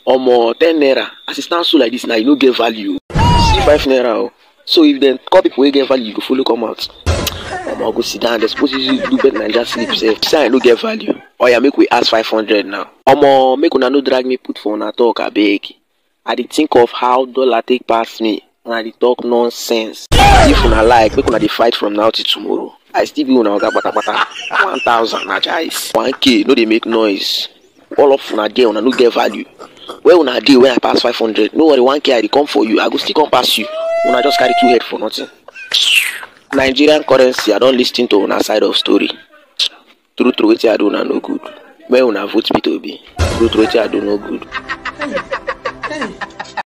omo ten naira as e stand so like this na e no get value see five naira o so if dem call people wey get value you go follow come out omo go sit down dem suppose use you do bet naija sleep sef say i no get value oya make we ask five hundred now omo make una no drag me put for una talk abeg i dey think of how dollar take pass me una dey talk nonsense if una like make una dey fight from now till tomorrow i still be una oga kpatakpata one thousand na jais one k no dey make noise all of una there una no get value where una dey when i pass five hundred no worry one k i dey come for you i go still come pass you una just carry two head for nothing nigerian currency i don lis ten to una side of story true true wetin i do una no good make una vote me to be true true wetin i do no good. Hey, hey.